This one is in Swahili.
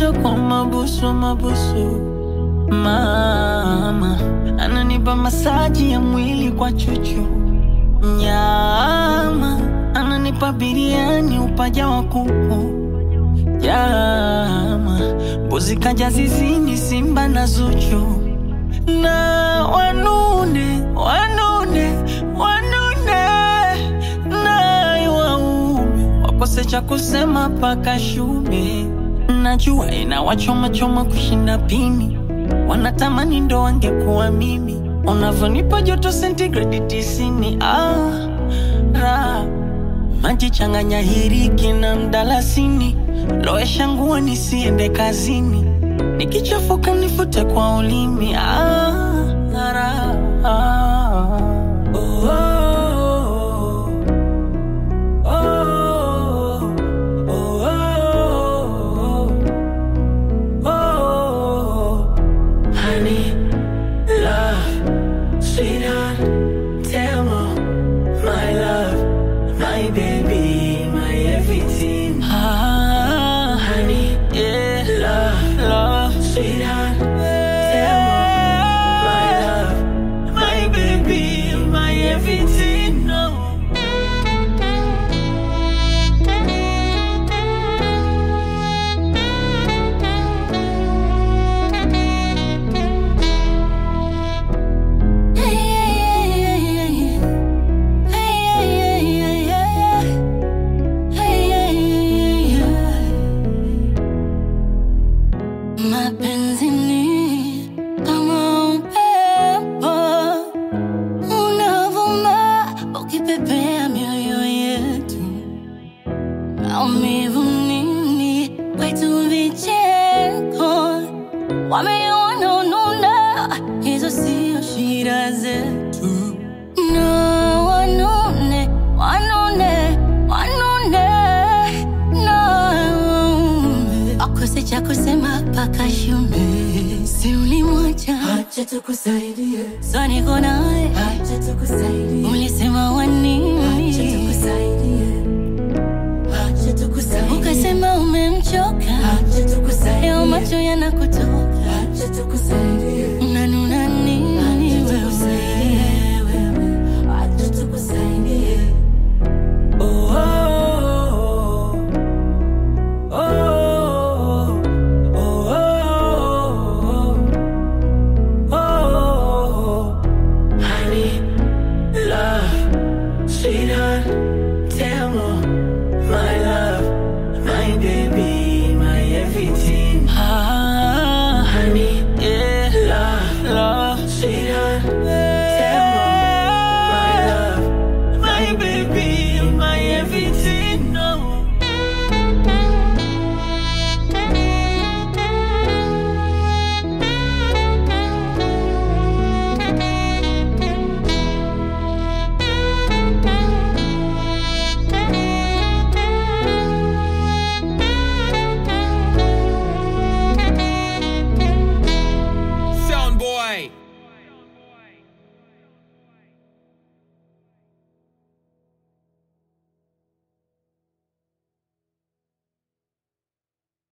ananipenda kwa mabusu mabusu, mama ananipa masaji ya mwili kwa chuchu, nyama ananipa biriani upaja wa kuku, jama mbuzi kaja zizini, simba na Zuchu na wanune wanune wanune naye waume wakose cha kusema paka shume. Najua inawachoma choma kushinda pini, wanatamani ndo wangekuwa mimi. Unavyonipa joto sentigredi tisini, ah, ra maji changanya hiriki na mdalasini, lowesha nguo nisiende kazini, nikichafuka nifute kwa ulimi. Ah, ra, ah. Oh, oh, oh, oh, oh, oh, oh. Honey, love, sweetheart, tell me, my love, my baby, my everything. Ah, honey, yeah, love, love, sweetheart, tell me, my love, my baby, my everything. No. Mapenzi ni kama upepo unavuma ukipepea mioyo yetu, maumivu nini kwetu vicheko, wameona ununa, hizo sio shida zetu. No, wanune, wanune, wanune, no, wakose cha kusema paka shume, si ulimwacha, Acha tukusaidie, so niko naye, acha tukusaidie,